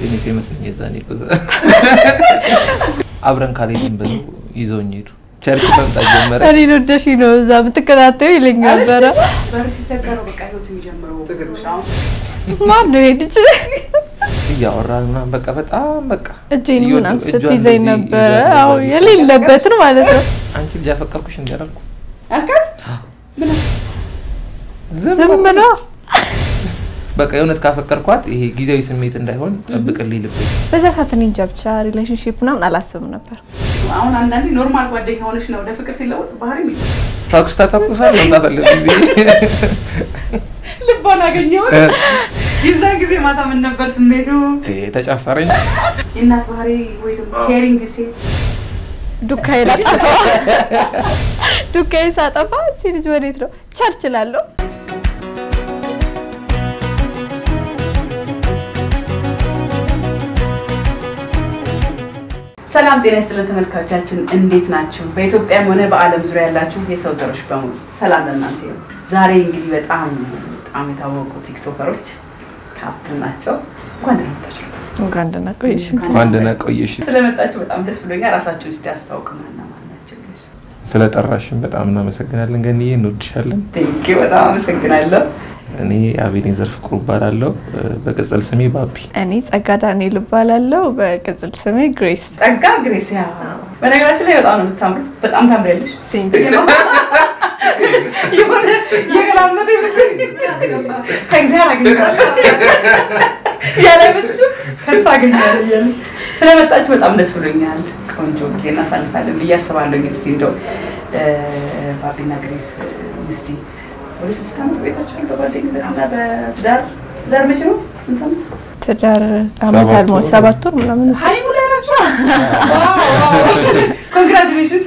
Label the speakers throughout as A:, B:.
A: እኔ ፌመስ ነኝ የዛኔ እኮ እዛ። አብረን ካልሄድን ብለው ይዘውኝ ሄዱ። ቸርች መምጣት ጀመረ።
B: እኔን ወደሽ ነው እዛ የምትከታተዩ ይለኝ ነበረ።
C: በር ሲሰቀረው በቃ ህይወት የሚጀምረው አሁን
B: ማን ነው ሄድች
A: እያወራን ምናምን በቃ በጣም በቃ
B: እጄን
A: እየወደ-
B: ምናምን
A: እጇን
B: ስትይዘኝ
A: እንደዚህ
B: ነበረ።
A: ይዟት
B: አዎ
A: ነበር።
B: የሌለበትን ማለት ነው።
A: አንቺ ልጅ አፈቀርኩሽ እንዳላልኩ
C: አልካት
B: ዝም ብሎ
A: በቃ የእውነት ካፈቀርኳት ይሄ ጊዜያዊ ስሜት እንዳይሆን ጠብቅልኝ ልብኝ።
B: በዛ ሰዓት እኔ እንጃ ብቻ ሪሌሽንሽፕ ምናምን አላስብም ነበር።
C: አሁን አንዳንዴ ኖርማል ጓደኛ ሆነሽ ነው ወደ ፍቅር ሲለወጥ ባህሪ
A: ተኩስ ተተኩሳል መምጣት አለብኝ ብዬ
C: ልቧን አገኘሁት። የዛን ጊዜ ማታ ምን ነበር ስሜቱ?
A: ተጨፈረኝ።
C: የእናት ባህሪ ወይ ደግሞ ኬሪንግ ሴት
B: ዱካዬን አጠፋ ዱካዬን ሳጠፋ እቺ ልጅ ወዴት ነው ቸርች እላለሁ።
C: ሰላም ጤና ይስጥልን ተመልካቾቻችን፣ እንዴት ናችሁ? በኢትዮጵያም ሆነ በዓለም ዙሪያ ያላችሁ የሰው ዘሮች በሙሉ ሰላም ለእናንተ ይሁን። ዛሬ እንግዲህ በጣም በጣም የታወቁ ቲክቶከሮች ካፕል ናቸው። እንኳን ደህና መጣችሁ።
B: እንኳን ደህና ቆየሽ።
A: እንኳን ደህና ቆየሽ።
C: ስለመጣችሁ በጣም ደስ ብሎኛል። ራሳችሁን እስቲ አስተዋውቁ። ማና ማን ናቸው?
A: ስለጠራሽን በጣም እናመሰግናለን። ገንዬ እንወድሻለን።
C: ቴንኪ በጣም አመሰግናለሁ።
A: እኔ አቤኔዘር ፍቅሩ እባላለሁ። በቅጽል ስሜ ባቢ።
B: እኔ ጸጋ ዳንኤል እባላለሁ። በቅጽል ስሜ ግሬስ።
C: ጸጋ ግሬስ። ያ በነገራችን ላይ በጣም ነው የምታምሩት። በጣም ታምሪያለሽ። የሆነ የገላመጠ ይመስል ከእግዚአብሔር አግኝታለሁ ያለ አይመስልሽም? ከእሱ አገኛለሁ እያለ ስለመጣችሁ በጣም ደስ ብሎኛል። ቆንጆ ጊዜ እናሳልፋለን ብዬ አስባለሁ። እስኪ እንደው ባቢና ግሬስ እስቲ ወደ ስድስት ዓመት ቆይታችኋል በጓደኝነት እና በትዳር ትዳር መቼ ነው? ስንት ዓመት?
B: ትዳር አመት
A: ሰባት
B: አልሞ
A: ወር።
B: ሰባት ወር ምናምን
C: ሀይሙ ላይ ናቸው። ኮንግራጁሌሽንስ።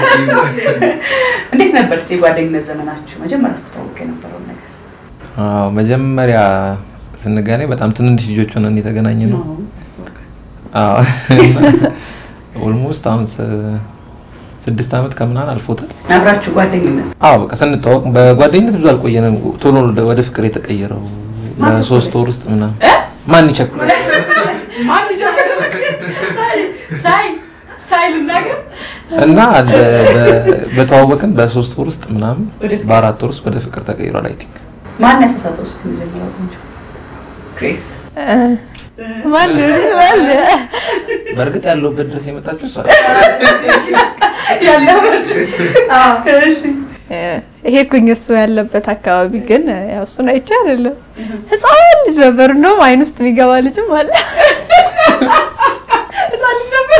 C: እንዴት ነበር እስኪ የጓደኝነት ዘመናችሁ መጀመሪያ ስትተዋወቁ የነበረውን ነገር?
A: አዎ መጀመሪያ ስንገናኝ በጣም ትንንሽ ልጆች ሆነን የተገናኘ ነው። ኦልሞስት አሁን ስ- ስድስት ዓመት ከምናምን አልፎታል።
C: አብራችሁ ጓደኝነት
A: አዎ በቃ ስንተዋወቅ በጓደኝነት ብዙ አልቆየንም። ቶሎ ወደ- ወደ ፍቅር የተቀየረው
C: ማን
A: በሶስት ወር ውስጥ ምናምን ማን ይቸኩላል?
C: ማን ይጀምር? ሳይ- ሳይ ሳይ ልናገር
A: እና እንደ- በ- በተዋወቅን በሶስት ወር ውስጥ ምናምን
C: ወደ ፍቅር።
A: በአራት ወር ውስጥ ወደ ፍቅር ተቀይሯል። አይ ቲንክ
C: ማን ያሳሳተው እስኪ መጀመሪያ ቆንጆ ግሬስ
B: ማን ሊሆን ይችላል?
A: በእርግጥ ያለሁበት ድረስ የመጣችሁ እሷ
C: ያለው እሺ
B: እ፣ ሄድኩኝ እሱ ያለበት አካባቢ ግን ያው እሱን አይቼ አይደለም ህፃን ልጅ ነበር። እንደውም አይን ውስጥ የሚገባ ልጅም አለ።
C: ህፃን ልጅ ነበር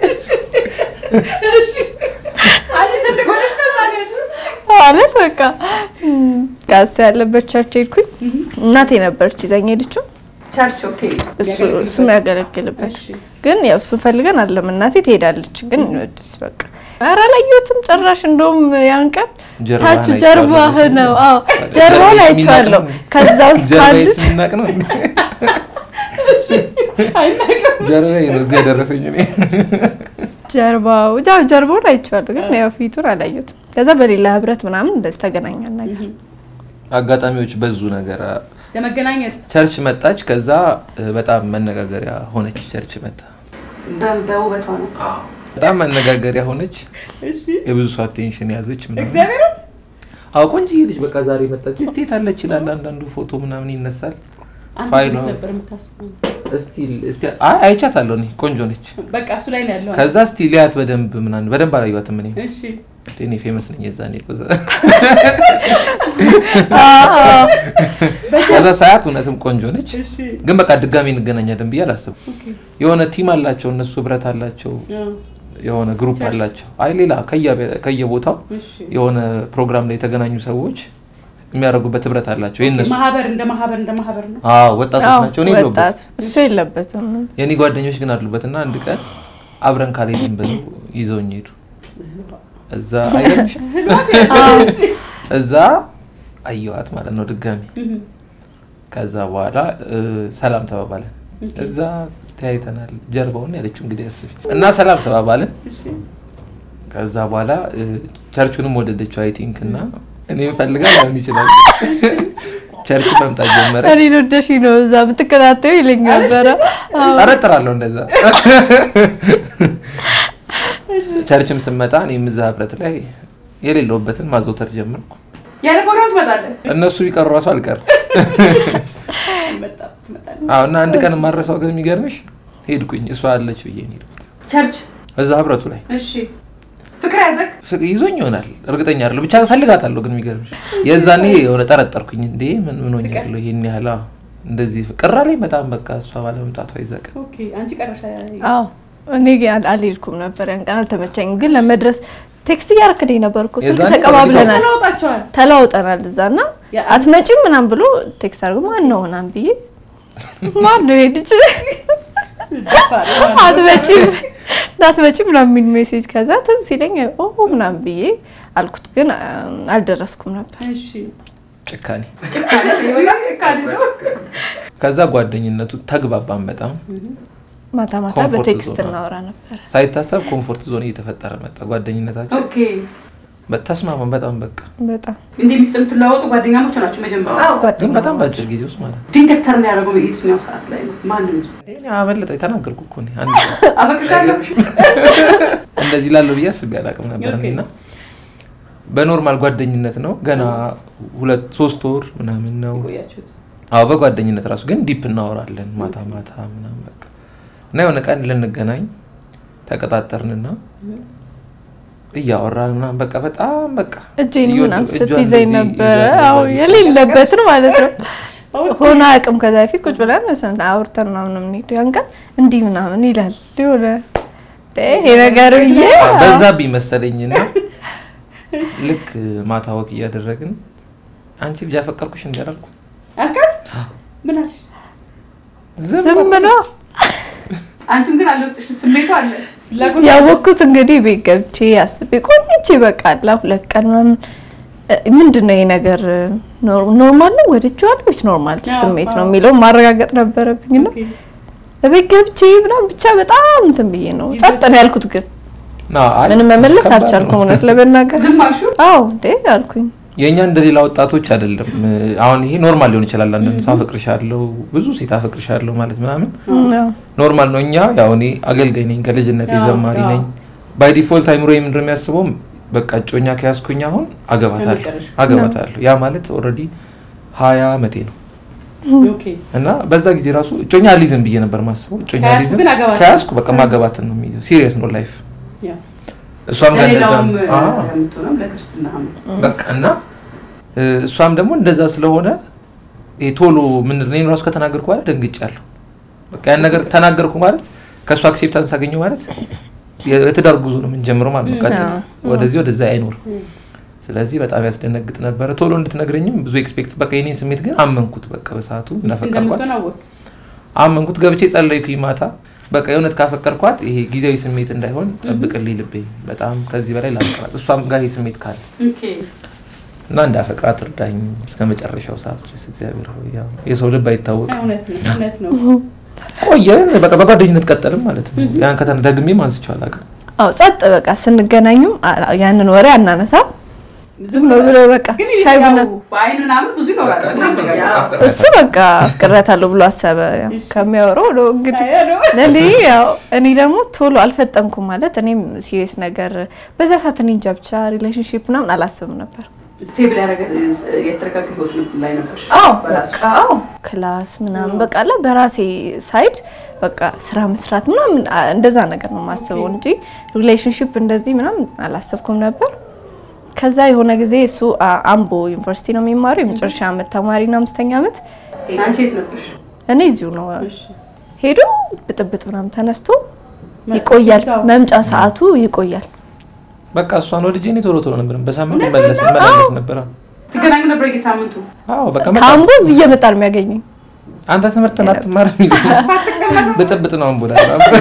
C: እሺ አንቺ ትልቅ ሆነሽ ነው ህፃን ያልሽው?
B: ማለት በቃ እም፣ ከእሱ ያለበት ቸርች ሄድኩኝ። እናቴ ነበረች ይዛኝ ሄደችው።
C: ቸርች ኦኬ
B: እሱ እሱም ያገለግልበት
C: እሺ
B: ግን ያው እሱ ፈልገን አለም እናቴ ትሄዳለች። ግን ወድስ በቃ ኧረ አላየሁትም ጭራሽ። እንደውም ያን ቀን
A: ጀርባህን
B: ታች
A: አይቼዋለሁ
B: ጀርባህ
A: ብዙ።
B: ነው። አዎ ጀርባውን
A: ጀርባዬስ
B: አይቼዋለሁ።
A: የሚናቅ ነው?
B: ከዛ ውስጥ
A: ጀርባዬ
B: ካሉት
A: ስሚናቅ ነው ጀርባዬ ነው እዚህ ያደረሰኝ እኔ
B: ጀርባው ያው ጀርባውን አይቼዋለሁ፣ ግን ያው ፊቱን አላየሁትም። ከዛ በሌላ ህብረት ምናምን እንደዚህ ተገናኛል ነገር
A: አጋጣሚዎች በዙ ነገር
C: ለመገናኘት
A: ቸርች መጣች። ከዛ እ፣ በጣም መነጋገሪያ ሆነች። ቸርች መጣ
C: በ- በውበቷ ነው
A: በጣም መነጋገሪያ ሆነች።
C: እሺ
A: የብዙ ሰው አቴንሽን ያዘች ምናምን።
C: እግዚአብሔር
A: አዎ ቆንጆዬ ልጅ በቃ ዛሬ መጣች። ስቴት አለች ይላል አንዳንዱ ፎቶ ምናምን ይነሳል።
C: አንተ
A: ፋይሏ
C: እንዴት ነበር የምታስበው?
A: እስቲ እስቲ አይ አይቻታለሁ እኔ ቆንጆ ነች።
C: በቃ እሱ ላይ ነው ያለው።
A: ከዛ እስቲ ሊያት በደንብ ምናምን በደንብ አላየኋትም እኔ
C: እሺ
A: እኔ ፌመስ ነኝ የዛኔ እኮ እዛ። ከዛ ሳያት እውነትም ቆንጆ ነች።
C: እሺ
A: ግን በቃ ድጋሚ እንገናኛለን ብዬ አላስብም።
C: ኦኬ
A: የሆነ ቲም አላቸው እነሱ ህብረት አላቸው
C: አዎ
A: የሆነ ግሩፕ አላቸው። አይ ሌላ ከየ- ከየቦታው
C: እሺ
A: የሆነ ፕሮግራም ላይ የተገናኙ ሰዎች የሚያደርጉበት ህብረት አላቸው። የእነሱ
C: ማህበር እንደ ማህበር እንደ ማህበር ነው።
A: አዎ ወጣቶች
B: አዎ፣
A: ናቸው። እኔ የለሁበት
B: ወጣት እሱ የለበትም።
A: የእኔ ጓደኞች ግን አሉበት እና አንድ ቀን አብረን ካልሄድን ብለው ይዘውኝ ሄዱ። እዛ አይገርምሽ? እዛ አየኋት ማለት ነው ድጋሚ። ከዛ በኋላ እ፣ ሰላም ተባባልን። እዛ ተያይተናል። ጀርባውን ያለችው እንግዲህ አስቢ እና ሰላም ተባባልን።
C: እሺ
A: ከዛ በኋላ እ፣ ቸርቹንም ወደደችው አይ ቲንክ እና እኔም ፈልጋ ሊሆን ይችላል። ቸርች መምጣት ጀመረ።
B: እኔን ወደሽ ነው እዛ የምትከታተዩ ይለኝ ነበረ። አዎ።
A: ጠረጥራለሁ እንደዛ። ቸርችም ስመጣ እኔም እዛ ህብረት ላይ የሌለውበትን ማዘውተር ጀመርኩ።
C: ያለ ፕሮግራም ትመጣለህ።
A: እነሱ ቢቀሩ ራሱ አልቀርም።
C: መጣ- ትመጣለህ።
A: አዎ እና አንድ ቀን የማረሳው ግን የሚገርምሽ ሄድኩኝ እሷ አለች ብዬ ነው የሄድኩት
C: ቸርች
A: እዛ ህብረቱ ላይ
C: እሺ፣ ፍቅር ያዘክ
A: ፍቅ- ይዞኝ ይሆናል እርግጠኛ አይደለሁ ብቻ ፈልጋታለሁ ግን የሚገርምሽ የዛኔ የሆነ ጠረጠርኩኝ እንዴ ምን ምን ሆኛለሁ ይሄን ያህል አዎ፣ እንደዚህ ቅራ ላይ በጣም በቃ እሷ ባለመምጣቷ ይዘቅ
C: ኦኬ፣ አንቺ ቀረሻ
B: አዎ እኔ ግን አል- አልሄድኩም ነበር ያን ቀን አልተመቸኝም። ግን ለመድረስ ቴክስት እያረክልኝ ነበር እኮ ስልክ
A: የዛኔ
B: ተቀባብለናል
C: ተለውጣቸዋል።
B: ተለዋውጠናል እዛ እና
C: ያ-
B: አትመጪም ምናም ብሎ ቴክስት አድርጎ ማን ነው ምናም ብዬ ማን ነው ሄድች አትመጪም አትመጪም ምናምን የሚል ሜሴጅ ከዛ ትዝ ሲለኝ ኦ ምናም ብዬ አልኩት። ግን አ- አልደረስኩም ነበር።
C: እሺ፣
A: ጭካኔ
C: ጭካኔ በጣም ጭካኔ ነው።
A: ከዛ ጓደኝነቱ ተግባባን በጣም
B: ማታ ማታ
A: ኮምፎርት
B: በቴክስት
A: ዞን ነው።
B: እናወራ ነበር።
A: ሳይታሰብ ኮምፎርት ዞን እየተፈጠረ መጣ ጓደኝነታችን
C: ኦኬ፣
A: በ- ተስማማን በጣም በቃ
B: በጣም
C: እንዲህ ሚስጥር የምትለዋወጡ ጓደኛሞች ናቸው መጀመሪያ።
A: ግን በጣም በአጭር ጊዜ ውስጥ ማለት ነው
C: ድንገት ተርን ያደረገው የትኛው ሰዓት ላይ ነው? ማንም
A: እኔ አመለጠ ተናገርኩ እኮ እኔ አንድ
C: አፈቅርሻለሁ
A: እንደዚህ ላለው ብዬ አስቤ አላውቅም ነበር
C: ኦኬ።
A: እኔና በኖርማል ጓደኝነት ነው ገና ሁለት ሶስት ወር ምናምን ነው
C: ቆያችሁት።
A: አዎ በጓደኝነት ራሱ ግን ዲፕ እናወራለን ማታ ማታ ምናምን በቃ እና የሆነ ቀን ልንገናኝ ተቀጣጠርንና እያወራን ምናምን በቃ በጣም በቃ
B: እጄን
A: እየወደ-
B: ምናምን
A: እጇን
B: ስትይዘኝ
A: እንደዚህ
B: ነበረ።
A: ይዟት
B: አዎ
A: ነበር።
B: የሌለበትን ማለት ነው ሆነ አቅም ከዛ በፊት ቁጭ ብለን መሰለኝ አውርተን ምናምን ነው የምንሄደው። ያን ቀን እንዲህ ምናምን ይላል የሆነ ይሄ ነገር ብዬ
A: አዎ፣ በዛብኝ መሰለኝና ልክ ማታ ወክ እያደረግን አንቺ ልጅ አፈቀርኩሽ እንዳላልኩ
C: አልካት ምን አልሽ?
B: ዝም ብሎ
C: አንቺም ግን አለ ውስጥሽ ስሜቱ አለ ፍላጎት
B: ያወቅኩት እንግዲህ ቤት ገብቼ አስቤ ቆይቼ በቃ አላ ሁለት ቀን ምናምን እ፣ ምንድን ነው ይሄ ነገር ኖር- ኖርማል ነው ወድጄዋለሁ ወይስ ኖርማል
C: አዎ፣
B: ስሜት ነው
C: አዎ።
B: የሚለው ማረጋገጥ ነበረብኝና
C: ኦኬ።
B: ቤት ገብቼ ምናምን ብቻ በጣም እንትን ብዬ ነው ጸጥ ነው ያልኩት። ግን
A: አዎ፣ አይ፣
B: ምንም መመለስ
A: ከባድ
B: አልቻልኩም
A: ነው።
B: እውነት ለመናገር
C: ዝም አልሹ
B: አዎ እንዴ አልኩኝ።
A: የእኛ እንደሌላ ወጣቶች አይደለም። አሁን ይሄ ኖርማል ሊሆን ይችላል። አንዳንድ ሰው አፈቅርሻለሁ፣ ብዙ ሴት አፈቅርሻለሁ ማለት ምናምን
B: አዎ
A: ኖርማል ነው። እኛ ያው እኔ አገልጋይ ነኝ፣ ከልጅነት
C: አዎ፣
A: ዘማሪ
C: አዎ።
A: ነኝ። ባይ ዲፎልት አይምሮ ምንድን ነው የሚያስበው? በቃ እጮኛ ከያዝኩኝ አሁን አገባታለሁ
C: ለመጨረሻ።
A: አገባታለሁ። ያ ማለት ኦልሬዲ ሀያ አመቴ ነው
C: ኦኬ
A: እና በዛ ጊዜ ራሱ እጮኛ አልይዝም ብዬ ነበር ማስበው። እጮኛ
C: ከያዝኩ
A: አልይዝም
C: ግን አገባታለሁ።
A: ከያዝኩ በቃ ማገባትን ነው የሚይዘው። ሲሪየስ ነው ላይፍ።
C: ያ
A: እሷም ጋር እንደዛ
C: ለሌላውም
A: ነው። አዎ።
C: የምትሆነም ለክርስትና
A: በቃ እና እ፣ እሷም ደግሞ እንደዛ ስለሆነ ይሄ ቶሎ ምን እኔን ራሱ ከተናገርኩ በኋላ ደንግጫለሁ። በቃ ያን ነገር ተናገርኩ ማለት ከእሱ አክሴፕታንስ አገኘሁ ማለት የትዳር ጉዞ ነው የምንጀምረው ማለት ነው። ቀጥታ
B: አዎ።
A: ወደዚህ ወደዛ አይኖርም። ስለዚህ በጣም ያስደነግጥ ነበረ። ቶሎ እንድትነግረኝም ብዙ ኤክስፔክት በቃ የኔን ስሜት ግን አመንኩት። በቃ በሰዓቱ
C: ሚስት
A: እንዳፈቀርኳት
C: እንደምትሆን አወቅ
A: አመንኩት። ገብቼ ጸለይኩኝ ማታ በቃ የእውነት ካፈቀርኳት ይሄ ጊዜያዊ ስሜት እንዳይሆን ጠብቅልኝ ልቤኝ በጣም ከዚህ በላይ ላፍቅራት እሷም ጋር ይሄ ስሜት ካለ
C: ኦኬ
A: እና እንዳፈቅራት እርዳኝ እስከ መጨረሻው ሰዓት ድረስ እግዚአብሔር ሆይ ያው የሰው ልብ አይታወቅም።
C: እውነት ነው እውነት ነው
A: ቆየን በቃ በጓደኝነት ቀጠልም ማለት ነው። ያን ከተነ ደግሜም አንስቼው አላውቅም።
B: አዎ ጸጥ በቃ ስንገናኙም አ- ያንን ወሬ አናነሳም። ዝም ብሎ በቃ
C: ግን
B: ሻይ ቡና
C: ያው በአይን ምናምን ብዙ ይኖራል
B: እሱ በቃ አፍቅሬያታለሁ ብሎ አሰበ። ያው
C: እሺ።
B: ከሚያወራው ነው እንግዲህ
C: አይ ነው
B: እኔ ያው እኔ ደግሞ ቶሎ አልፈጠንኩም ማለት እኔም ሲሪየስ ነገር በዛ ሰዓት እኔ እንጃ ብቻ ሪሌሽንሺፕ ምናምን አላስብም ነበር።
C: ስቴብል ያደረገ የተረጋጋ ህይወት ላይ ነበር
B: አዎ
C: በራሱ
B: በቃ አዎ ክላስ ምናምን በቃ አለ በራሴ ሳይድ በቃ ስራ መስራት ምናምን አ- እንደዛ ነገር ነው የማስበው እንጂ ሪሌሽንሺፕ እንደዚህ ምናምን አላሰብኩም ነበር። ከዛ የሆነ ጊዜ እሱ አ- አምቦ ዩኒቨርሲቲ ነው የሚማረው የመጨረሻ ዓመት ተማሪ ነው፣ አምስተኛ ዓመት።
C: አንቺ የት ነበርሽ
B: እኔ እዚሁ ነው
C: እሺ
B: ሄዶ ብጥብጥ ምናምን ተነስቶ ይቆያል። መምጫ ሰዓቱ ይቆያል።
A: በቃ እሷን ወድጄ እኔ ቶሎ ቶሎ ነበር በሳምንት መለስ መላለስ ነበር።
C: ትገናኙ ነበር የሳምንቱ
A: አዎ በቃ መጣ።
B: ከአምቦ እዚህ እየመጣ ነው የሚያገኘኝ።
A: አንተ ትምህርትን አትማር የሚል ብጥብጥ ነው አንቦላ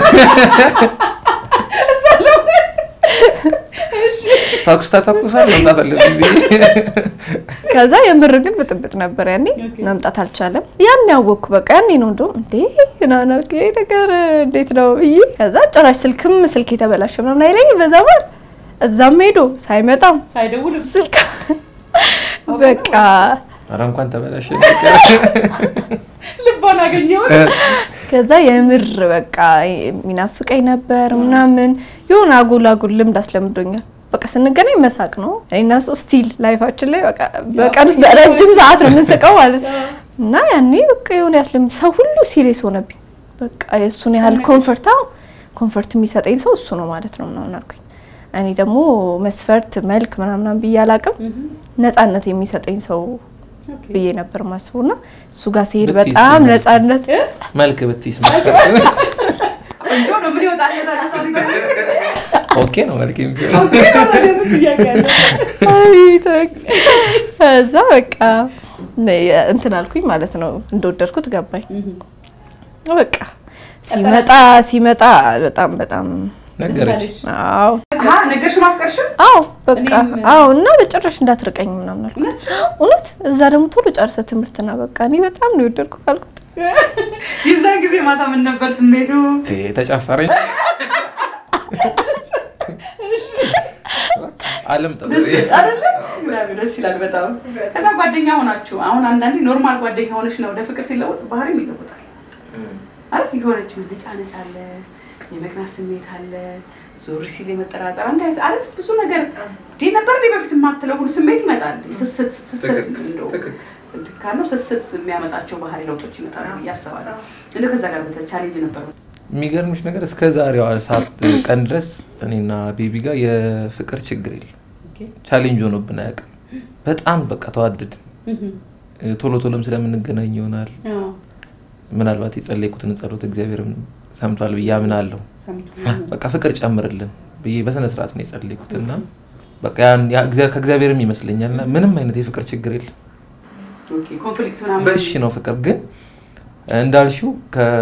A: ተኩስ ተተኩሳል መምጣት አለብኝ ብዬ
B: ከዛ የምር ግን ብጥብጥ ነበር ያኔ መምጣት አልቻለም። ያን ያወቅኩ በቃ ያኔ ነው እንደውም እንዴ ምናምን አልክ ይሄ ነገር እንዴት ነው ብዬ ከዛ ጭራሽ ስልክም ስልክ የተበላሸ ምናምን አይለኝ በዛ ባል እዛም ሄዶ ሳይመጣም
C: ሳይደውል
B: ስልክ በቃ
A: ኧረ እንኳን ተበላሸ
C: ልቧን አገኘሁት።
B: ከዛ የምር በቃ የሚናፍቀኝ ነበር ምናምን የሆነ አጉል አጉል ልምድ አስለምዶኛል። በቃ ስንገናኝ መሳቅ ነው። እኔና እሱ ስቲል ላይፋችን ላይ በቃ በቀን ውስጥ በረጅም ሰዓት ነው የምንስቀው ማለት ነው። እና ያኔ በቃ የሆነ ያስለምድ ሰው ሁሉ ሲሪየስ ሆነብኝ። በቃ የእሱን ያህል ኮንፈርት ኮንፈርት የሚሰጠኝ ሰው እሱ ነው ማለት ነው ምናምን አልኩኝ። እኔ ደግሞ መስፈርት መልክ ምናምናም ብዬ አላቅም ነጻነት የሚሰጠኝ ሰው ብዬ ነበር ማስበው እና እሱ ጋር ሲሄድ
A: ብትይዝ
B: በጣም
A: ምን?
B: ነጻነት
A: መልክ ብትይስ መስፈርት
C: ቆንጆ ነው። ምን ይወጣል?
A: ኦኬ ነው መልክ የሚሆነው
B: እዛ በቃ እንትን አልኩኝ ማለት ነው። እንደወደድኩት ገባኝ። በቃ ሲመጣ ሲመጣ በጣም በጣም
A: ነገረች
B: አዎ
C: ነገርሽው ማፍቀርሽው
B: አዎ በቃ
C: እኔም-
B: አዎ እና በጭራሽ እንዳትርቀኝ ምናምን አልኩት።
C: እውነት
B: እውነት እዛ ደግሞ ቶሎ ጨርሰ ትምህርትና በቃ እኔ በጣም ነው የወደድኩት ካልኩት
C: የዛን ጊዜ ማታ ምን ነበር ስሜቱ?
A: ቴ- ተጨፈረኝ አለም ጠ
C: ደስ አይደለ? ምናምን ደስ ይላል በጣም። ከዛ ጓደኛ ሆናችሁ አሁን አንዳንዴ ኖርማል ጓደኛ ሆነች ነው ወደ ፍቅር ሲለወጥ ባህሪም ይለወጣል። አሪፍ የሆነች መነጫነጭ አለ፣ የመቅናት ስሜት አለ፣ ዞር ሲል የመጠራጠር አንድ አይነት አሪፍ ብዙ ነገር እንዲህ ነበር እንዲህ በፊት የማትለው ሁሉ ስሜት ይመጣል። ስስት ስስት እንደው እንትን ካልነው ስስት የሚያመጣቸው ባህሪ ለውጦች ይመጣሉ ብዬ አስባለሁ። እንደው ከዛ ጋር በተ ቻሌንጅ ነበሩ።
A: የሚገርምሽ ነገር እስከ ዛሬዋ ሰዓት ቀን ድረስ እኔና ቤቢ ጋር የፍቅር ችግር የለም። ቻሌንጅ ሆኖብን አያውቅም። በጣም በቃ ተዋደድን። ቶሎ ቶሎም ስለምንገናኝ ይሆናል። ምናልባት የጸለይኩትን ጸሎት እግዚአብሔርም ሰምቷል ብዬ አምናለሁ። በቃ ፍቅር ጨምርልን ብዬ በስነ ስርዓት ነው የጸለይኩት እና በቃ ያን- ያ እግዚአ- ከእግዚአብሔርም ይመስለኛል እና ምንም አይነት የፍቅር ችግር የለም።
C: ኮንፍሊክት ምናምን
A: በእሺ ነው ፍቅር ግን እንዳልሽው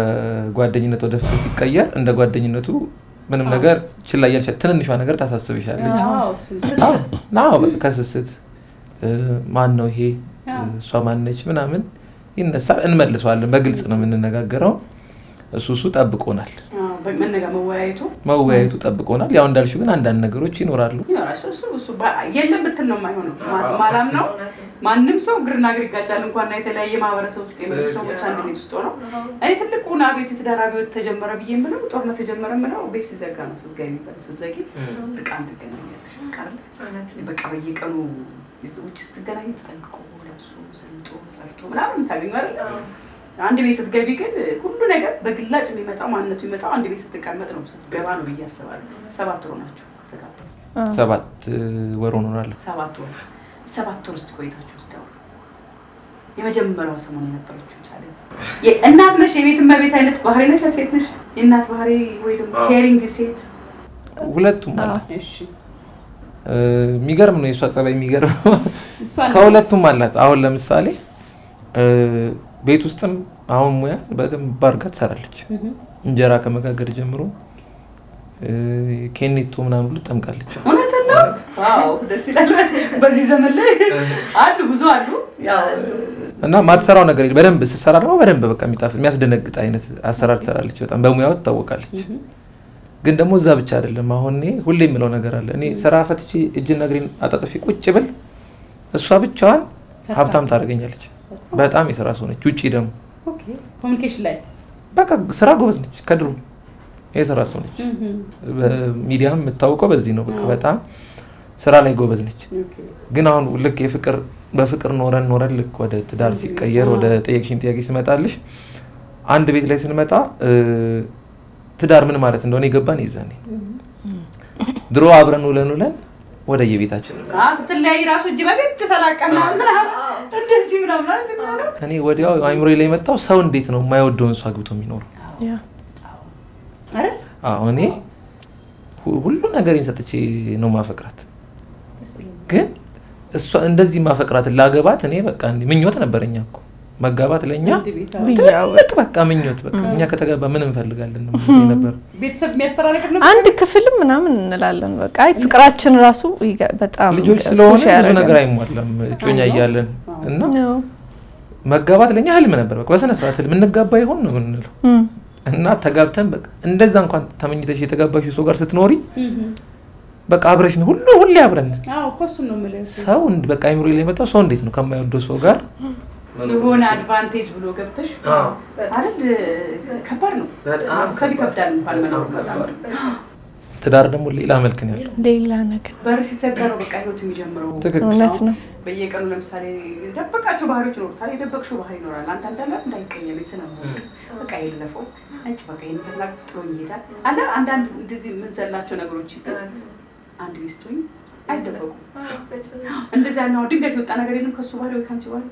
A: ከጓደኝነት ወደ ፍቅር ሲቀየር እንደ ጓደኝነቱ ምንም ነገር ችላ እያልሽ ትንንሿ ነገር ታሳስብሻለች።
C: አዎ፣ እሱም ስስት
A: አዎ፣ አዎ፣ በቃ ከስስት እ፣ ማን ነው ይሄ እ፣ እሷ ማነች ምናምን ይነሳል። እንመልሰዋለን። በግልጽ ነው የምንነጋገረው። እሱ እሱ ጠብቆናል።
C: አዎ፣ መነጋ መወያየቱ
A: መወያየቱ ጠብቆናል። ያው እንዳልሽው ግን አንዳንድ ነገሮች ይኖራሉ።
C: ይኖራል። እሱ እሱ እሱ ባ- የለም ብትል ነው የማይሆነው። ማ- ማላም ነው ማንም ሰው ግርና ግር ይጋጫል። እንኳን የተለያየ ማህበረሰብ ውስጥ የመጡ ሰዎች አንድ ቤት ውስጥ ሆነው እኔ ትልቁን አቤት የትዳር አብዮት ተጀመረ ብዬ የምለው ጦርነት ተጀመረ የምለው ቤት ሲዘጋ ነው። ስትገኝ ስትዘጊ ርቃን ትገናኛለሽ። ቃል በቃ በየቀኑ ይዝ- ውጭ ስትገናኝ ተጠንቅቆ ለብሶ ዘንጦ ጸርቶ ምናምን ታገኙ አይደል? አንድ ቤት ስትገቢ ግን ሁሉ ነገር በግላጭ የሚመጣው ማንነቱ የሚመጣው አንድ ቤት ስትቀመጥ ነው ስትገባ ነው ብዬ አስባለሁ። ሰባት ወር ናቸው ከተጋባችሁ?
A: ሰባት እ፣ ወር ሆኖናል።
C: ሰባት ወር ሰባት ወር ውስጥ ቆይታችሁ ውስጥ ያው የመጀመሪያው ሰሞን የነበረችው ቻለንጅ እናት ነሽ፣ የቤት እመቤት አይነት ባህሪ ነሽ፣ ሴት ነሽ፣ የእናት ባህሪ ወይ ደግሞ ኬሪንግ ሴት።
A: ሁለቱም አላት።
C: እሺ
A: እ፣ የሚገርም ነው የእሷ ጸባይ፣ የሚገርም
C: እሷ
A: ከሁለቱም አላት። አሁን ለምሳሌ እ፣ ቤት ውስጥም አሁን ሙያ በደንብ አድርጋ ትሰራለች። እንጀራ ከመጋገር ጀምሮ እ፣ ኬኔቶ ምናምን ሁሉ ጠምቃለች።
C: እውነትን ነው። ዋው ደስ ይላል። በዚህ ዘመን ላይ አሉ ብዙ አሉ። ያው
A: እና ማትሰራው ነገር የለም። በደንብ ስትሰራ ደግሞ በደንብ በቃ የሚጣፍጥ የሚያስደነግጥ አይነት አሰራር ትሰራለች። በጣም በሙያው ትታወቃለች። ግን ደግሞ እዛ ብቻ አይደለም። አሁን እኔ ሁሌ የምለው ነገር አለ። እኔ ስራ ፈትቼ እጅና እግሬን አጣጥፊ ቁጭ ብል እሷ ብቻዋን ሀብታም ታደርገኛለች። በጣም የስራ ሰው ነች። ውጪ ደግሞ
C: ኦኬ ኮሚኒኬሽን ላይ
A: በቃ ስራ ጎበዝ ነች። ከድሮ የስራ ሰው ነች። በሚዲያም የምታውቀው በዚህ ነው። በቃ በጣም ስራ ላይ ጎበዝ ነች። ግን አሁን ልክ የፍቅር በፍቅር ኖረን ኖረን ልክ ወደ ትዳር ሲቀየር ወደ ጠየቅሽኝ ጥያቄ ስመጣልሽ አንድ ቤት ላይ ስንመጣ እ፣ ትዳር ምን ማለት እንደሆነ የገባን የዛኔ ድሮ አብረን ውለን ውለን ወደ የቤታችን
C: አዎ፣ ስትለያይ ራሱ እጅ በግድ ተላቀ ምናምን ምናምን እንደዚህ ምናምን አይደል የሚባለው?
A: እኔ ወዲያው አይምሮ ላይ የመጣው ሰው እንዴት ነው የማይወደውን ሰው አግብቶ የሚኖረው?
B: ያ
C: አይደል?
A: አዎ እኔ ሁ- ሁሉ ነገሬን ሰጥቼ ነው ማፈቅራት።
C: ደስ ይላል።
A: ግን እሷ እንደዚህ ማፈቅራትን ላገባት እኔ በቃ እንዲህ ምኞት ነበረኛ እኮ መጋባት ለእኛ
C: አንድ ቤት አዎ።
B: ውያው
A: ትልቅ በቃ ምኞት በቃ እኛ ከተጋባ ምን እንፈልጋለን ነው ነበር።
C: ቤተሰብ የሚያስጠራ ነገር ነው።
B: አንድ ክፍልም ምናምን እንላለን። በቃ አይ ፍቅራችን ራሱ ይገ- በጣም
A: ልጆች
B: push
A: ስለሆነ ብዙ
B: ያደርጋል።
A: ነገር አይሟላም እጮኛ እያለን እና
B: ያው፣
A: መጋባት ለእኛ ህልም ነበር። በቃ በስነ ስርዓት ህልም እንጋባ ይሆን ነው የምንለው
B: እም፣
A: እና ተጋብተን በቃ እንደዛ እንኳን ተመኝተሽ የተጋባሽ ሰው ጋር ስትኖሪ በቃ አብረሽ ነው ሁሉ ሁሌ አብረን ነን።
C: አዎ እኮ እሱን ነው የምልህ።
A: ሰው እንድ- በቃ አይምሮ ላይ የመጣው ሰው እንዴት ነው ከማይወደው ሰው ጋር
C: የሆነ አድቫንቴጅ ብሎ ገብተሽ
A: አዎ።
C: አይደል? ከባድ ነው።
A: በጣም
C: ሰብ ይከብዳል እንኳን
A: በጣም
C: መኖር በጣም
A: ከባድ። ትዳር ደግሞ ሌላ መልክ ነው ያለው።
B: ሌላ ነገር
C: በር ሲሰገረው በቃ ህይወት የሚጀምረው
A: ትክክል።
B: እውነት ነው።
C: በየቀኑ ለምሳሌ የደበቃቸው ባህሪዎች ይኖሩታል። የደበቅሽው ባህሪ ይኖራል። አንዳንድ አለ እንዳይቀየመኝ ስለምወድ በቃ የለፈው ነጭ በቃ ይህን ከትና ጥሎ ይሄዳል። አንዳ አንዳንድ እንደዚህ የምንዘላቸው ነገሮች ይት አንድ ሚስቱኝ አይደበቁም። እንደዚያ ነው። ድንገት የወጣ ነገር የለም ከሱ ባህሪ ወይ ከአንቺ ባህሪ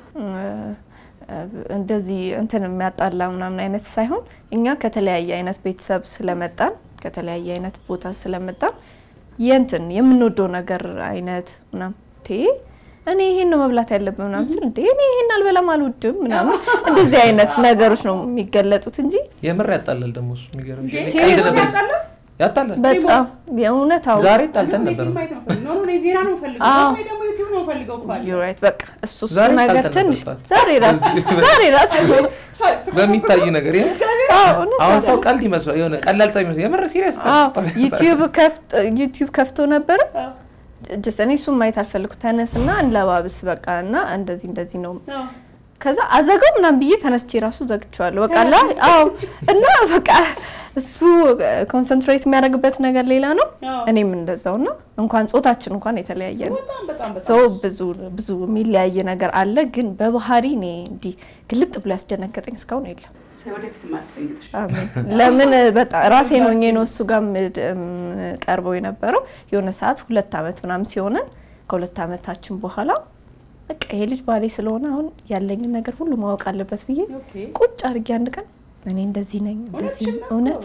B: እንደዚህ እንትን የሚያጣላ ምናምን አይነት ሳይሆን እኛ ከተለያየ አይነት ቤተሰብ ስለመጣን ከተለያየ አይነት ቦታ ስለመጣን የእንትን የምንወደው ነገር አይነት ምናምን ቴ እኔ ይሄን ነው መብላት ያለብን ምናምን ስል እንዴ እኔ ይሄን አልበላም አልወድም ምናምን እንደዚህ አይነት ነገሮች ነው የሚገለጡት እንጂ
A: የምር ያጣላል ደግሞ እሱ የሚገርም
C: እንዴ?
A: ቀልድ
B: ሲሪየስ
A: ነበር
C: ያጣላል?
A: ያጣላል።
B: በጣም የእውነት አዎ
A: ዛሬ ጣልተን ነበር።
C: ማየት ነው ፈልገው። ኖ ኖ፣ እኔ ዜና ነው ፈልገው
B: አዎ።
C: ወይ ደግሞ ዩቲዩብ ነው ፈልገው እኮ አለ።
B: you're right በቃ እሱ እሱ
A: ዛሬ
B: ነገር
A: ጣልተን
B: ትንሽ
A: ነበር ጣል።
B: ዛሬ ራሱ ዛሬ ራሱ
A: በሚታይ ነገር ይሄ
B: አዎ እውነት
A: አሁን
B: አዎ።
A: ሰው ቀልድ ይመስላል የሆነ ቀላል ጻ ይመስላል የምር ሲሪየስ
B: አዎ ዩቲዩብ ከፍቶ ዩቲዩብ ከፍቶ ነበር ጀስት እኔ እሱም ማየት አልፈልኩ ተነስና እንለባብስ በቃ እና እንደዚህ እንደዚህ ነው ከዛ አዘጋው ምናምን ብዬ ተነስቼ ራሱ ዘግቼዋለሁ። በቃ ላ አዎ እና በቃ እሱ ኮንሰንትሬት የሚያደርግበት ነገር ሌላ ነው፣
C: አዎ።
B: እኔም እንደዛው እና እንኳን ጾታችን እንኳን የተለያየ ነው።
C: በጣም በጣም በጣም
B: ሰው ብዙ ብዙ የሚለያየ ነገር አለ፣ ግን በባህሪ እኔ እንዲህ ግልጥ ብሎ ያስደነገጠኝ እስካሁን የለም።
C: ሰው ወደፊት ማስደንግጥሽ
B: አሜን። ለምን በጣም ራሴ ነው ነው እሱ ጋር ምድ- እም፣ ቀርበው የነበረው የሆነ ሰዓት ሁለት አመት ምናምን ሲሆነን ከሁለት አመታችን በኋላ በቃ ይሄ ልጅ ባሌ ስለሆነ አሁን ያለኝን ነገር ሁሉ ማወቅ አለበት ብዬ
C: ኦኬ
B: ቁጭ አድርጌ አንድ ቀን እኔ እንደዚህ ነኝ እንደዚህ እውነት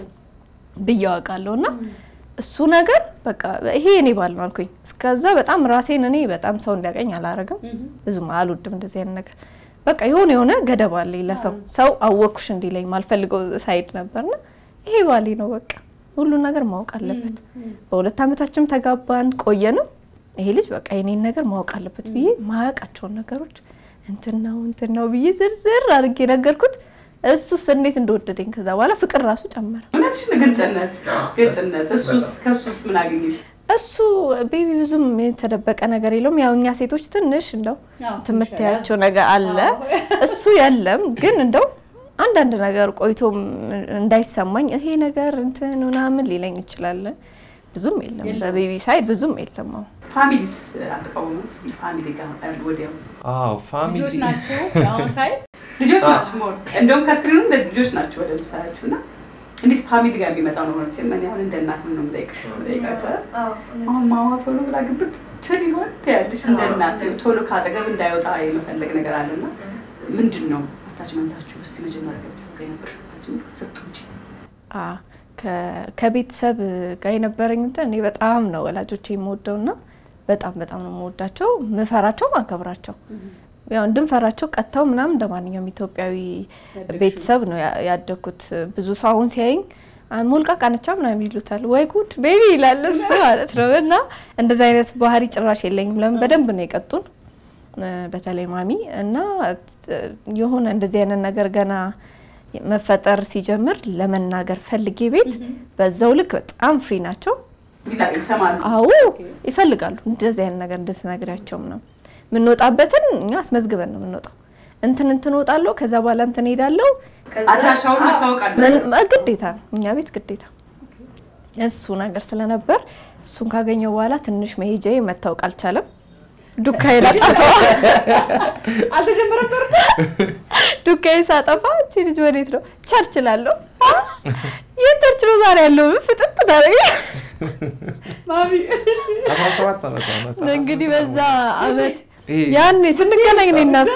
B: ብዬ አውቃለሁ እና እሱ ነገር በቃ ይሄ እኔ ባል ነው አልኩኝ። እስከዛ በጣም ራሴን እኔ በጣም ሰው እንዲያቀኝ አላረግም፣ ብዙም አልወድም እንደዚህ አይነት ነገር። በቃ የሆነ የሆነ ገደብ አለኝ ለሰው ሰው አወቅኩሽ እንዲለኝ ማልፈልገው ሳይድ ነበርና ይሄ ባሌ ነው በቃ ሁሉን ነገር ማወቅ አለበት። በሁለት አመታችን ተጋባን ቆየንም። ይሄ ልጅ በቃ የኔን ነገር ማወቅ አለበት ብዬ ማያውቃቸውን ነገሮች እንትን ነው እንትን ነው ብዬ ዝርዝር አድርጌ ነገርኩት። እሱስ እንዴት እንደወደደኝ ከዛ በኋላ ፍቅር ራሱ ጨመረ።
C: እውነትሽ ነው። ግልጽነት ግልጽነት። እሱስ ከእሱስ ምን አገኘሽ?
B: እሱ ቤቢ ብዙም የተደበቀ ነገር የለውም። ያው እኛ ሴቶች ትንሽ እንደው
C: አዎ፣
B: ትምታያቸው ነገር አለ። እሱ የለም ግን እንደው አንዳንድ ነገር ቆይቶም እንዳይሰማኝ ይሄ ነገር እንትን ምናምን ሊለኝ ይችላል። ብዙም የለም በቤቢ ሳይድ ብዙም የለም። አዎ
C: ፋሚሊስ አትቃወሙ? ፋሚሊ ጋር ያሉ ወዲያው
A: አዎ ፋሚሊ
C: ልጆች ናቸው። አሁን ሳይ ልጆች ናቸው። ሞር እንደውም ከስክሪኑ ልጆች ናቸው ወደ ምሳያችሁ እና እንዴት ፋሚሊ ጋር የሚመጣው ነው ሆነች ምን ያሁን እንደ እናት ነው የምጠይቅሽ ጠይቃቸ አሁን ማማ ቶሎ ብላ ግብት ትል ይሆን ትያለሽ እንደ እናት ቶሎ ከአጠገብ እንዳይወጣ የመፈለግ ነገር አለና ምንድን ነው አታችመንታችሁ? እስቲ መጀመሪያ ከቤተሰብ ጋር የነበረሽ አታችመንት ስትውጪ
B: አ ከ- ከቤተሰብ ጋር የነበረኝ እንትን እኔ በጣም ነው ወላጆቼ የምወደው እና በጣም በጣም ነው የምወዳቸው፣ ምፈራቸው፣ ማከብራቸው ያው እንድንፈራቸው ቀጥተው ምናምን እንደ ማንኛውም ኢትዮጵያዊ ቤተሰብ ነው ያ- ያደግኩት። ብዙ ሰው አሁን ሲያይኝ "አ፣ ሞልቃቃ ነቻ ምናምን ይሉታል። ወይ ጉድ ቤቢ ይላል እሱ ማለት ነው። እና እንደዚህ አይነት ባህሪ ጭራሽ የለኝም። ለምን በደንብ ነው የቀጡን እ፣ በተለይ ማሚ እና እ፣ የሆነ እንደዚህ አይነት ነገር ገና መፈጠር ሲጀምር ለመናገር ፈልጌ ቤት በዛው ልክ በጣም ፍሪ ናቸው።
C: ይላል ይሰማሉ።
B: አዎ ይፈልጋሉ እንደዚህ አይነት ነገር እንድትነግሪያቸውም ነው የምንወጣበትን እኛ አስመዝግበን ነው የምንወጣው። እንትን እንትን እወጣለሁ ከዛ በኋላ እንትን ሄዳለሁ
C: አድራሻውን መታወቅ አለ።
B: ምን- ግዴታ ነው እኛ ቤት ግዴታ እሱ ነገር ስለነበር እሱን ካገኘው በኋላ ትንሽ መሄጃዬ መታወቅ አልቻለም። ዱካዬ ላጠፋ
C: አልተጀመረም ነበር?
B: ዱካዬ ሳጠፋ እቺ ልጅ ወዴት ነው ቸርች ላለሁ ይህ ቸርች ነው ዛሬ ያለው ፍጥጥ ታደረገ
C: ማሚ
A: አስራ ሰባት ዓመት ነው አስራ ሰባት
B: እንግዲህ በዛ አመት
A: ይሄ
B: ያኔ ስንገናኝ ነው እናሱ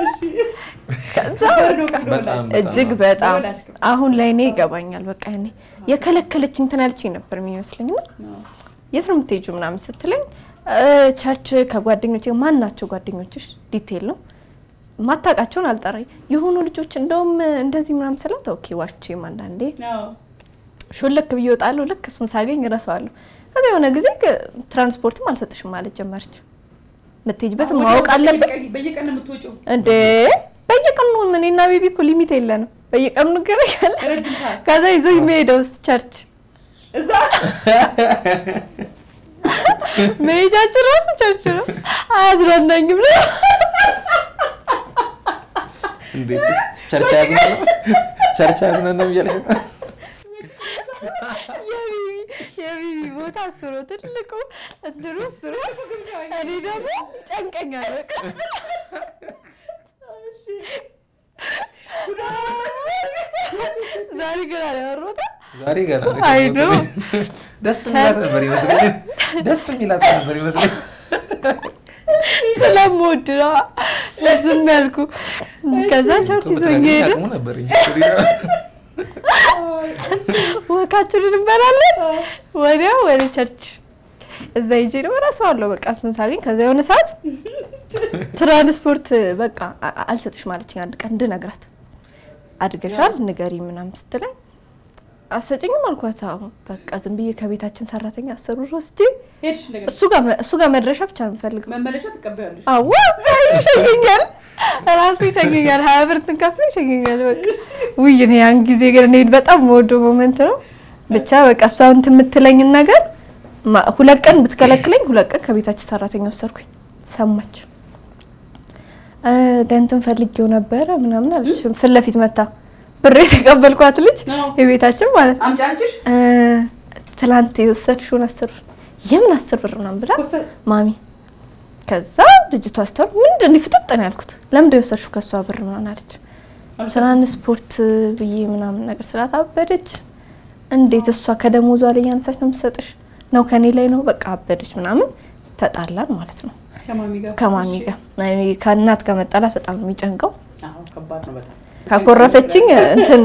B: ከዛ
A: በጣም በጣም
B: እጅግ በጣም አሁን ላይ እኔ ይገባኛል። በቃ እኔ የከለከለችኝ እንትን ያለችኝ ነበር የሚመስለኝ እና የት ነው የምትሄጂው ምናምን ስትለኝ እ፣ ቸርች ከጓደኞቼ ማን ናቸው ጓደኞችሽ? ዲቴል ነው ማታውቃቸውን አልጠራኝ የሆኑ ልጆች እንደውም እንደዚህ ምናምን ስላት ኦኬ ዋቼም አንዳንዴ ሹልክ ብዬ እወጣለሁ። ልክ እሱን ሳገኝ እረሳዋለሁ። ከዛ የሆነ ጊዜ ግ- ትራንስፖርትም አልሰጥሽም ማለት ጀመረች። የምትሄጂበት ማወቅ አለበት
C: በየቀን ነው የምትወጪው?
B: እንዴ በየቀኑ እኔና ቤቢ እኮ ሊሚት የለንም። በየቀኑ እንገናኛለን።
C: ረጅም ሰዓት
B: ከዛ ይዞ የሚሄደውስ ቸርች
C: እዛ
B: መሄጃችን ራሱ ቸርች ነው። አያዝናናኝም ነው
A: እንዴት ቸርች ያዝናናም ቸርች ያዝናናም እያልሽ ነው?
B: የቢቢ የቢቢ ቦታ እሱ ነው ትልቁ እንትኑ እሱ ነው። እኔ ደግሞ ጨንቀኛል በቃ ዛሬ ገና ነው ያወራሁት።
A: ዛሬ ገና ነው
B: አይ
A: የሰማሁት
B: ነው።
A: እኔ። ደስ የሚላት ነበር ይመስለኝ ደስ የሚላት ነበር ይመስለኝ
B: ስለምወድ ነው ዝም ያልኩ። ከዛ ቸርች ይዞኝ ሄደ።
A: አቅሙ ነበረኝ
B: ወካችንን እንበላለን። ወዲያው ወደ ቸርች እዛ ሂጄ ደግሞ እረሳዋለሁ። በቃ እሱን ሳገኝ ከዛ የሆነ ሰዓት ትራንስፖርት በቃ አ- አልሰጥሽም አለችኝ። አንድ ቀን እንድነግራት አድገሻል ንገሪ ምናምን ስትለኝ አሰጭኝም አልኳት። አዎ በቃ ዝም ብዬ ከቤታችን ሰራተኛ አስር ብር ወስጄ
C: ሄድሽ እንደገና
B: እሱ ጋር መ- እሱ ጋር መድረሻ ብቻ ነው የምፈልገው።
C: መመለሻ ትቀበያለሽ።
B: አዎ ይሸኘኛል፣ ራሱ ይሸኘኛል። ሀያ ብር ትንከፍሎ ይሸኘኛል። በቃ ውይ እኔ ያን ጊዜ ግን እኔ በጣም የምወደው ሞመንት ነው። ብቻ በቃ እሷ እንትን የምትለኝን ነገር ማ- ሁለት ቀን ብትከለክለኝ ሁለት ቀን ከቤታችን ሰራተኛ ወሰድኩኝ። ሰማች እ ደንትን ፈልጌው ነበረ ምናምን አለች። ፊት ለፊት መታ ብር የተቀበልኳት ልጅ
C: ነው
B: የቤታችን ማለት ነው
C: አምጪ አለችሽ?
B: እ ትላንት የወሰድሽውን አስር ብር የምን አስር ብር ምናምን ብላ
C: ኮስተር
B: ማሚ ከዛ ልጅቷ ስተር ምንድን ነው ፍጥጥ ነው ያልኩት። ለምንድን ነው የወሰድሽው ከእሷ ብር ምናምን አለች። ትራንስፖርት ብዬ ምናምን ነገር ስላት አበደች። እንዴት እሷ ከደሞዟ ላይ ያነሳች ነው የምትሰጥሽ? ነው ከኔ ላይ ነው በቃ አበደች ምናምን ተጣላን ማለት ነው
C: ከማሚ ጋር
B: ከማሚ ጋር። እኔ ከእናት ጋር መጣላት በጣም ነው የሚጨንቀው።
C: አዎ ከባድ ነው በጣም
B: ካኮረፈችኝ እንትን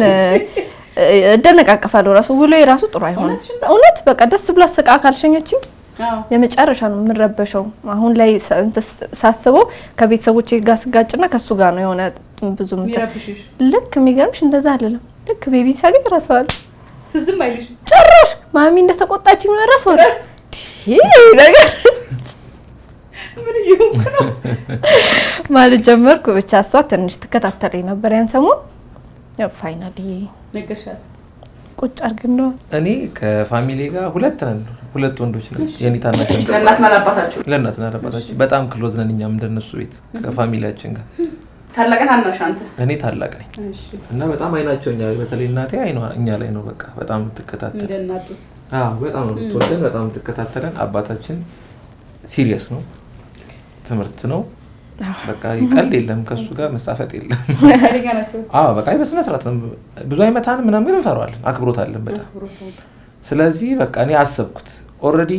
B: እደነቃቀፋለሁ። ራሱ ውሎ የራሱ ጥሩ አይሆንም።
C: እውነትሽን
B: እውነት በቃ ደስ ብሎ አሰቃ ካልሸኘችኝ
C: አዎ
B: የመጨረሻ ነው የምንረበሸው። አሁን ላይ ሳ- እንትን ሳስበው ከቤተሰቦቼ ጋር ስጋጭና ከሱ ጋር ነው የሆነ ብዙ እንትን
C: የሚረብሽሽ
B: ልክ የሚገርምሽ እንደዛ አይደለም። ልክ ቤቢ ሳገኝ እረሳዋለሁ።
C: ትዝም አይልሽ
B: ጭራሽ ማሚ እንደተቆጣችኝ ነው እረሳዋለሁ። ይሄ ነገር
C: ምን እየሆንኩ ነው?
B: ማለት ጀመርኩ። ብቻ እሷ ትንሽ ትከታተለኝ ነበር ያን ሰሞን። ያው ፋይናሊ
C: ነገርሻት
B: ቁጭ አድርገን
A: እኔ ከፋሚሊ ጋር ሁለት ነን ሁለት ወንዶች ነን የኔ ታናሽ ወንድም
C: ለእናትና ለአባታችሁ
A: ለእናትና ለአባታችን በጣም ክሎዝ ነን እኛም እንደነሱ ቤት ከፋሚሊያችን ጋር
C: ታላቅ ታናሽ አንተ
A: እኔ ታላቅ ነኝ
C: እሺ
A: እና በጣም አይናቸው እኛ በተለይ እናቴ አይኗ እኛ ላይ ነው በቃ በጣም የምትከታተል
C: እንደ እናጡት
A: አዎ በጣም ነው የምትወደን በጣም የምትከታተለን አባታችን ሲሪየስ ነው ትምህርት ነው በቃ ቀልድ የለም ከእሱ ጋር መሳፈጥ የለም
C: ኃይለኛ ናቸው
A: አዎ በቃ በስነ ስርዓት ነው ብዙ አይመታን ምናምን ግን እንፈራዋለን አክብሮት አለን በጣም ስለዚህ በቃ እኔ አሰብኩት ኦልሬዲ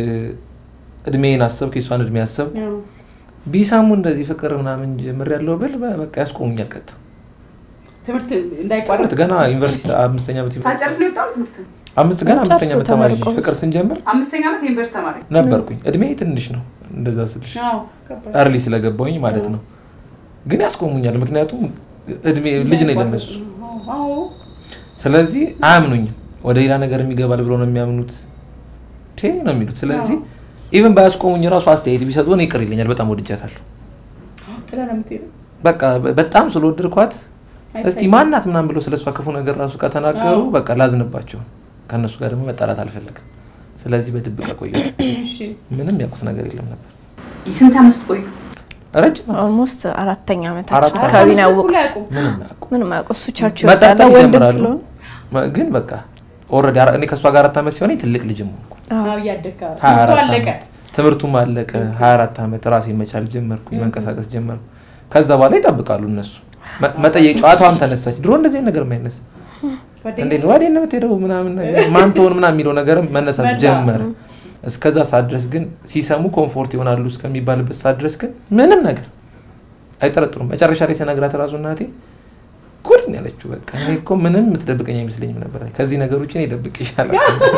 A: እድሜን አሰብኩ የሷን እድሜ አሰብኩ
C: አዎ።
A: ቢሳሙ እንደዚህ ፍቅር ምናምን ጀምር ያለው ብል በ- በቃ ያስቆሙኛል ቀጥ
C: ትምህርት እንዳይቋረጥ
A: ትምህርት ገና ዩኒቨርሲቲ አምስተኛ ዓመት ዩኒቨርሲቲ
C: ሳጨርስ ነው የወጣው ትምህርት
A: አምስት ገና
B: ጨርሶ
A: አምስተኛ ዓመት ተማሪ
B: ተመርቆ።
A: ፍቅር ስንጀምር
C: አምስተኛ ዓመት የዩኒቨርሲቲ ተማሪ
A: ነበርኩኝ እድሜ ትንሽ ነው እንደዛ ስልሽ
C: አዎ ከባድ
A: እርሊ ስለገባውኝ ማለት ነው ግን ያስቆሙኛል ምክንያቱም እድሜ ልጅ ነው ለነሱ
C: አዎ
A: ስለዚህ አያምኑኝም ወደ ሌላ ነገር የሚገባል ብሎ ነው የሚያምኑት ቴ ነው የሚሉት ስለዚህ ኢቨን ባያስቆሙኝ ራሱ አስተያየት ቢሰጡ እኔ ይቅር ይለኛል በጣም ወድጃታለሁ
C: ጥላ ነው የምትሄደው
A: በቃ በ- በጣም ስለወደድኳት እስቲ
C: አይታይም።
A: ማናት ምናምን ብሎ ስለሷ ክፉ ነገር ራሱ ከተናገሩ
C: አዎ።
A: በቃ ላዝንባቸው ከእነሱ ጋር ደግሞ መጣላት አልፈልግም ስለዚህ በድብቅ ቆየሁ
C: እሺ
A: ምንም ያውቁት ነገር የለም ነበር
C: ስንት ዓመት ቆዩ
A: ረጅም ዓመት
B: ኦልሞስት አራተኛ ዓመታችን
A: አራት
B: አካባቢ ነው
C: እሱ ላይ
B: ያወቅሁት።
C: አያውቁም።
A: ምንም አያውቁም
B: ምንም አያውቁ እሱ ቸርች
A: መጠርጠር
B: ይወጣል ወንድም
A: ይጀምራሉ
B: ስለሆነ
A: መ- ግን በቃ ኦልሬዲ እኔ ከእሷ ጋር አራት ዓመት ሲሆነኝ ትልቅ ልጅም ሆንኩ
B: አዎ።
C: አዎ እያደግክ አዎ።
A: ሀያ
C: ትምህርቱ
A: አራት
C: አለቀ
A: ዓመት ትምህርቱም አለቀ ሀያ አራት ዓመት ራሴን መቻል ጀመርኩኝ መንቀሳቀስ ጀመርኩ ከዛ በኋላ ይጠብቃሉ እነሱ መ- መጠየቅ ጨዋታዋም ተነሳች ድሮ እንደዚህ አይነት ነገር የማይነሳ
C: ጓደኛ
A: እንዴት ነው ወዴት ነው የምትሄደው ምናምን ነገር ማን ትሆን ምናምን የሚለው ነገርም መነሳት
C: መጣ።
A: ጀመረ እስከዛ ሰዓት ድረስ ግን ሲሰሙ ኮምፎርት ይሆናሉ እስከሚባልበት ሰዓት ድረስ ግን ምንም ነገር አይጠረጥሩም መጨረሻ ላይ ስነግራት ራሱ እናቴ ጉድ ነው ያለችው በቃ እኔ እኮ ምንም የምትደብቀኝ አይመስለኝም ነበር ከዚህ ነገር ውጭ እኔ ደብቅ ይሻላል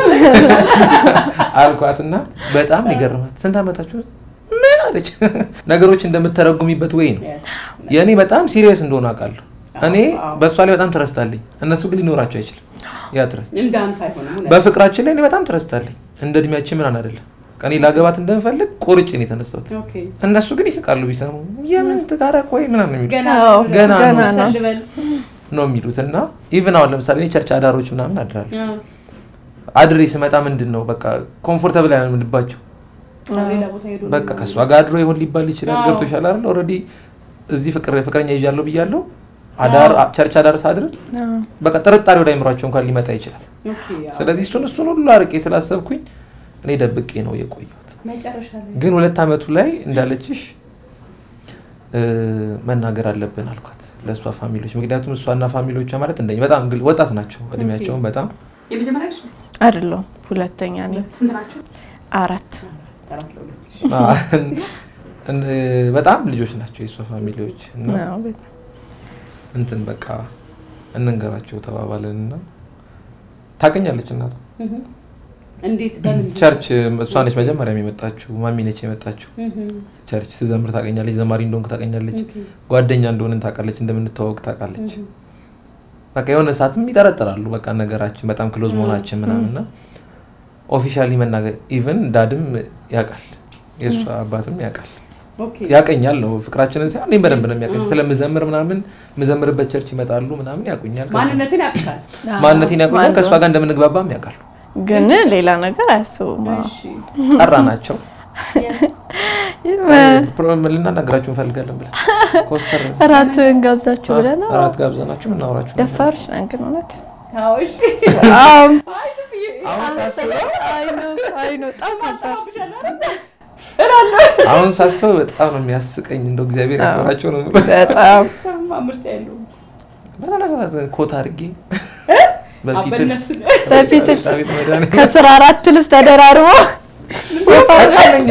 A: አልኳትና በጣም ነው የገረማት ስንት ዓመታችሁ ምን አለች ነገሮች እንደምተረጉሚበት ወይ ነው
C: Yes.
A: የእኔ በጣም ሲሪየስ እንደሆነ አውቃለሁ እኔ
C: አዎ።
A: በእሷ ላይ በጣም ትረስታለኝ እነሱ ግን ሊኖራቸው አይችልም ያ ትረስት
C: እንደ አንተ አይሆንም እውነት።
A: በፍቅራችን ላይ እኔ በጣም ትረስታለኝ እንደ እድሜያችን ምናን አይደለም እኔ ላገባት እንደምፈልግ ቆርጬ ነው የተነሳሁት
C: ኦኬ።
A: እነሱ ግን ይስቃሉ ቢሰሙ የምን ትዳረቅ ወይ ምናምን ነው የሚሉት
C: ገና
B: አዎ፣
A: ገና ነው።
B: ገና ነው።
C: ልበል
A: ነው የሚሉት እና ኢቭን አሁን ለምሳሌ እኔ ቸርች አዳሮች ምናምን አድራለሁ
C: አዎ።
A: አድሬ ስመጣ ምንድን ነው በቃ ኮምፎርተብል አይሆንባቸው
C: ሌላ ቦታ ሄዶ
A: በቃ ከእሷ ጋር አድሮ ይሆን ሊባል ይችላል።
C: አዎ።
A: ገብቶሻል አይደል? ኦልሬዲ እዚህ ፍቅር ፍቅረኛ ይዣለሁ ብያለሁ። አዳር ቸርች አዳር ሳድር
B: አዎ።
A: በቃ ጥርጣሬ ወደ አይምሯቸው እንኳን ሊመጣ ይችላል።
C: ኦኬ፣ አዎ።
A: ስለዚህ እሱን እሱን ሁሉ አርቄ ስላሰብኩኝ እኔ ደብቄ ነው የቆየሁት።
C: መጨረሻ ላይ
A: ግን ሁለት ዓመቱ ላይ እንዳለችሽ እ፣ መናገር አለብን አልኳት ለእሷ ፋሚሊዎች። ምክንያቱም እሷና ፋሚሊዎቿ ማለት እንደኛ በጣም ግል- ወጣት ናቸው እድሜያቸውን በጣም
C: የመጀመሪያ ልጅ
B: አይደለሁም ሁለተኛ ነኝ።
C: ስንት ናቸው?
B: አራት
C: አራት ለሁለት ልጅ።
A: አ፣ እን- እ፣ በጣም ልጆች ናቸው የእሷ ፋሚሊዎች እና
B: አዎ፣ በጣም።
A: እንትን በቃ እንንገራቸው ተባባልን እና ታቀኛለች እናቷ
C: እህ። እንዴት በምን
A: ቸርች እሷ ነች መጀመሪያ የመጣችው ማሚ ነች የመጣችው
C: እህ።
A: ቸርች ስዘምር ታቀኛለች ዘማሪ እንደሆንኩ ታቀኛለች
C: ኦኬ።
A: ጓደኛ እንደሆንን ታውቃለች እንደምንተዋወቅ ታውቃለች
C: እህ።
A: በቃ የሆነ ሰዓትም ይጠረጥራሉ በቃ ነገራችን በጣም ክሎዝ መሆናችን ምናምን እና ኦፊሻሊ መናገር ኢቨን ዳድም ያውቃል የእሷ አባትም ያውቃል
C: ኦኬ።
A: ያቀኛል ነው ፍቅራችንን ሳይሆን እኔም በደንብ ነው የሚያቀኝ ስለምዘምር ምናምን ምዘምርበት ቸርች ይመጣሉ ምናምን ያውቁኛል ከእሷ-
C: ማንነትን ያውቃል።
B: አዎ፣
A: ማንነቴን ያውቁኛል
B: ማን
A: ከእሷ ጋር እንደምንግባባም ያውቃሉ
B: ግን ሌላ ነገር አያስቡም። አዎ።
C: እሺ።
A: ጠራ ናቸው ልናናገራችሁ እንፈልጋለን ብለን ኮስተር
B: እራት እንጋብዛችሁ ብለን አዎ።
A: እራት ጋብዘናችሁ እናወራችሁ ነበር።
B: ደፋሮች ነን ግን እውነት
C: አዎ፣ እሺ።
B: በጣም
C: አይ፣ ዝም ብዬ
A: አሁን ሳስበው
B: አይ ነው አይ ነው በጣም ነበር።
A: አሁን ሳስበው በጣም ነው የሚያስቀኝ እንደው እግዚአብሔር
B: አዎ።
A: ያክብራቸው ነው የምለው።
B: በጣም
C: ሰማ ምርጫ የለውም።
A: በስነ ስርዓት ኮት አድርጌ
C: አዎ፣
A: በፊትልስ
C: በእነሱ
B: በፊትልስ
A: ቤት መድኃኒት
B: ከስራ አራት ልብስ ተደራርቦ
A: ቀጭነኛ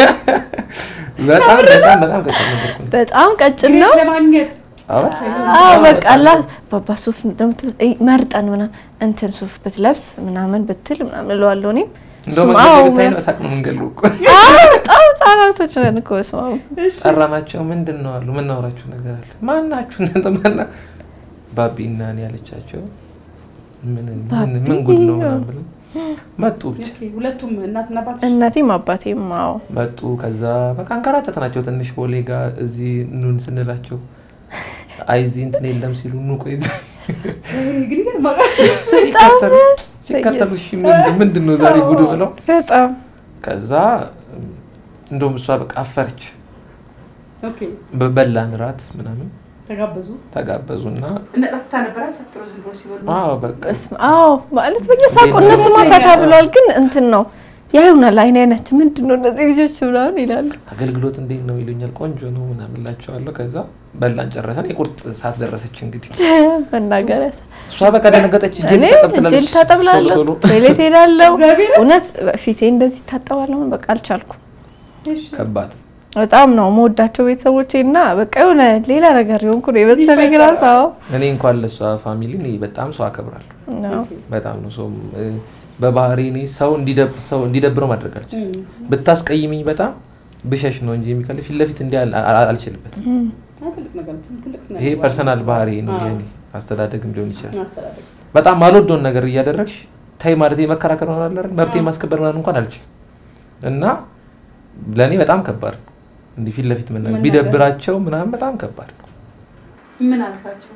A: በጣም በጣም በጣም ቀጭን ነበርኩ።
B: በጣም ቀጭን ነው።
C: ግሬስ ለማግኘት
A: አዎ፣
B: አዎ
A: በጣም
B: በቃ
A: በጣም
B: ላ ባባ ሱፍ እንደምትል እይ፣ መርጠን ምናምን እንትን ሱፍ ብትለብስ ምናምን ብትል ምናምን እለዋለሁ እኔም
A: እንደው
B: እሱም
A: መንገድ
B: አዎ
A: ብታይ ነው እሳቅ ነው የምንገለው እኮ።
B: አዎ በጣም ህጻናቶች ነን እኮ በስመ አብ
A: ጠራናቸው። ምንድን ነው አሉ። ምናወራችሁ ነገር አለ። ማናችሁ እናንተ ማና ባቢ እና እኔ ያለቻቸው ምን ምን ምን ጉድ ነው ምናምን ብለን መጡ ብቻ
C: ኦኬ፣ ሁለቱም እናትና አባት
B: እናቴም አባቴም አዎ
A: መጡ። ከዛ በቃ አንከራተትናቸው ትንሽ ቦሌ ጋር እዚህ ኑን ስንላቸው አይ እዚህ እንትን የለም ሲሉ ኑ ቆይ እዚህ
C: ግን ይገርማል።
A: ሲከተሉ ሲከተሉ እሺ ምንድን- ምንድን ነው ዛሬ ጉድ ብለው
B: በጣም
A: ከዛ እንደውም እሷ በቃ አፈረች።
C: ኦኬ፣
A: በበላን ራት ምናምን
C: ተጋበዙ
A: ተጋበዙና
C: እና ጠጥታ ነበር አልሰጥሮ ዝም ብሎ ሲበሉ
A: አዎ በቃ
B: በስመ አዎ ማለት በየሳቁ
A: እንዴት ነው?
B: እነሱማ ፈታ ብለዋል። ግን እንትን ነው ያዩናል። አይን አይናችን ምንድን ነው እነዚህ ልጆች ምናምን ይላሉ።
A: አገልግሎት እንዴት ነው ይሉኛል። ቆንጆ ነው ምናምን እላቸዋለሁ። ከዛ በላን ጨረሰን። የቁርጥ ሰዓት ደረሰች እንግዲህ
B: መናገር
A: እሷ በቃ ደነገጠች። እጄ
B: እኔ
A: ልታጠብ ትላለች።
B: እጅ ልታጠብላለሁ
A: ቶሎ ቶሎ።
B: ቶይሌት ሄዳለሁ።
C: እግዚአብሔር
B: እውነት ፊቴ እንደዚህ ታጠባለሁ። በቃ አልቻልኩም።
C: እሺ፣
A: ከባድ
B: በጣም ነው መወዳቸው ቤተሰቦቼ እና በቃ የሆነ ሌላ ነገር የሆንኩ ነው የመሰለኝ ራሱ። አዎ
A: እኔ እንኳን ለእሷ ፋሚሊ እኔ በጣም ሰው አከብራለሁ።
B: ነው።
A: በጣም ነው ሰው በባህሪ እኔ ሰው እንዲደብ- ሰው እንዲደብረው ማድረግ አልችልም። ብታስቀይምኝ በጣም ብሸሽ ነው እንጂ የሚከል ፊት ለፊት እንዲህ አል- አል- አልችልበትም።
C: አዎ፣ ትልቅ ነገር ነው፣ ትልቅ ስነ
A: ይሄ
C: ምግባር
A: ፐርሰናል
C: ነው።
A: ባህሪ ነው
C: አዎ፣
A: የኔ አስተዳደግም ሊሆን ይችላል።
C: አስተዳደግ።
A: በጣም አልወደውን ነገር እያደረግሽ ታይ ማለት መከራከር ነው አለ መብቴ ማስከበር ምናምን እንኳን አልችልም እና ለእኔ በጣም ከባድ ነው። እንዲህ ፊት ለፊት መናገር
C: መናገር።
A: ቢደብራቸው ምናምን በጣም ከባድ ነው።
C: ምን አልካቸው?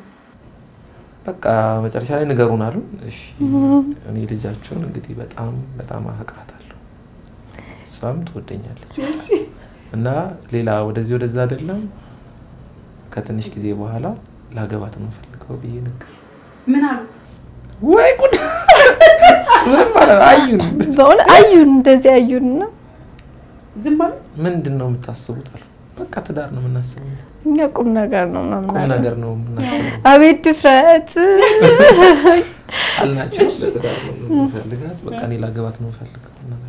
A: በቃ መጨረሻ ላይ ንገሩን አሉ። እሺ እኔ ልጃቸውን እንግዲህ በጣም በጣም አፈቅራታለሁ፣ እሷም ትወደኛለች እና ሌላ ወደዚህ ወደዛ አይደለም ከትንሽ ጊዜ በኋላ ላገባት ነው ፈልገው ብዬ ነገር
C: ምን አሉ?
A: ወይ ጉድ ምንም ማለት አዩን
B: በእውነት አዩን እንደዚህ አዩንና
C: ዝም አሉ?
A: ምንድን ነው የምታስቡት አሉ። በቃ ትዳር ነው የምናስበው፣
B: እኛ ቁም ነገር ነው ምናምን
A: ቁም
B: አሉ።
A: ነገር ነው የምናስበው
B: አቤት ድፍረት!
A: አልናቸው። ለትዳር ነው የምፈልጋት፣ በቃ እኔ ላገባት ነው የምፈልገው።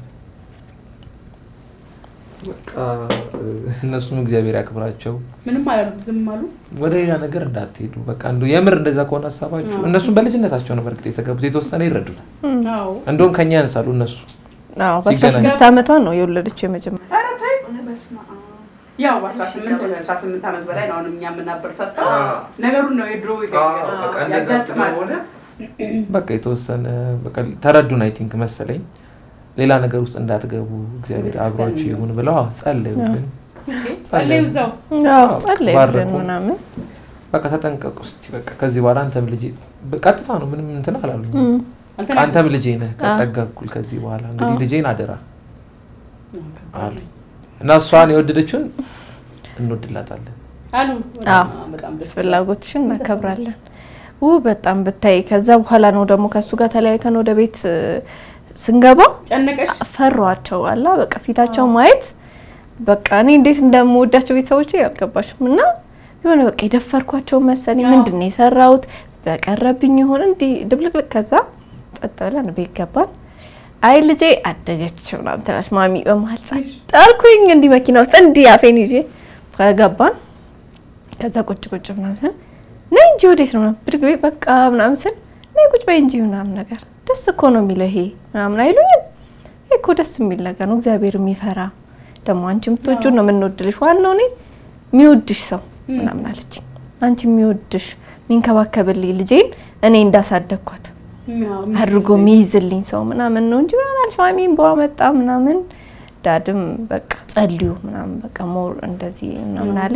A: በቃ እነሱም እግዚአብሔር ያክብራቸው፣
C: ምንም አላሉ፣ ዝም አሉ።
A: ወደ ሌላ ነገር እንዳትሄዱ። በቃ እንደው የምር እንደዛ ከሆነ ሀሳባችሁ እነሱም በልጅነታቸው ነው በእርግጥ የተጋቡት፣ የተወሰነ ይረዱናል።
C: አዎ።
A: እንደውም ከኛ ያንሳሉ እነሱ
B: አዎ በአስራ
A: ሲገናኙ።
B: ስድስት ዓመቷ ነው የወለደችው የመጀመሪያ
C: ኧረ ተይ። በስመ አብ። ያው በአስራ ስምንት አስራ ስምንት ዓመት በላይ ነው አሁንም እኛ የምናበረታታው ነገሩን ነው የድሮ ያጋጥማል።
A: በቃ የተወሰነ በቃ ተረዱን። አይ ቲንክ መሰለኝ ሌላ ነገር ውስጥ እንዳትገቡ እግዚአብሔር አብሯችሁ ይሁን ብለው አዎ፣ ጸለዩልን።
C: ጸለዩ እዛው
B: አዎ
A: አዎ፣
B: ጸለዩልን
A: ባረኩ።
B: ምናምን
A: በቃ ተጠንቀቁ እስቲ በቃ ከዚህ በኋላ አንተም ልጄ ቀጥታ ነው ምንም እንትን አላሉኝ።
C: አልተናገሩም።
A: አንተም ልጄ ነህ ከጸጋ እኩል ከዚህ በኋላ እንግዲህ
B: አዎ።
A: ልጄን አደራ አሉ እና እሷን የወደደችውን እንወድላታለን።
C: አሉ
B: አዎ።
C: በጣም ደስ ይላል።
B: ፍላጎትሽን እናከብራለን። ው በጣም ብታይ። ከዛ በኋላ ነው ደግሞ ከእሱ ጋር ተለያይተን ወደ ቤት እ፣ ስንገባ
C: ጨነቀሽ?
B: ፈሯቸው አላ በቃ ፊታቸው ማየት በቃ እኔ እንዴት እንደምወዳቸው ቤተሰቦቼ አልገባሽም። እና የሆነ በቃ የደፈርኳቸው መሰለኝ።
C: አዎ።
B: ምንድን ነው የሰራሁት በቀረብኝ ይሆን እንዲህ ድብልቅልቅ። ከዛ ጸጥ ብለን ቤት ገባን። አይ ልጄ አደገች ምናምን ትላለች ማሚ በመሀል ጸጥ አልኩኝ። እንዲህ መኪና ውስጥ እንዲህ አፌን ይዤ ከገባን ከዛ ቁጭ ቁጭ ምናምን ስል ነይ እንጂ ወዴት ነው ምናምን ብድግ ቤት በቃ ምናምን ስል ነይ ቁጭ በይ እንጂ ምናምን ነገር ደስ እኮ ነው የሚለው ይሄ ምናምን አይሉኝም። ይሄ እኮ ደስ የሚል ነገር ነው። እግዚአብሔር የሚፈራ ደግሞ አንቺ የምትወጁ ነው የምንወድልሽ። ዋናው እኔ የሚወድሽ ሰው ምናምን አለች። አንቺ የሚወድሽ የሚንከባከብልኝ ልጄን እኔ እንዳሳደግኳት አድርጎ የሚይዝልኝ ሰው ምናምን ነው እንጂ ምናምን አለች። ማሚም በዋ መጣ ምናምን ዳድም በቃ ጸልዩ ምናምን በቃ ሞር እንደዚህ ምናምን አለ።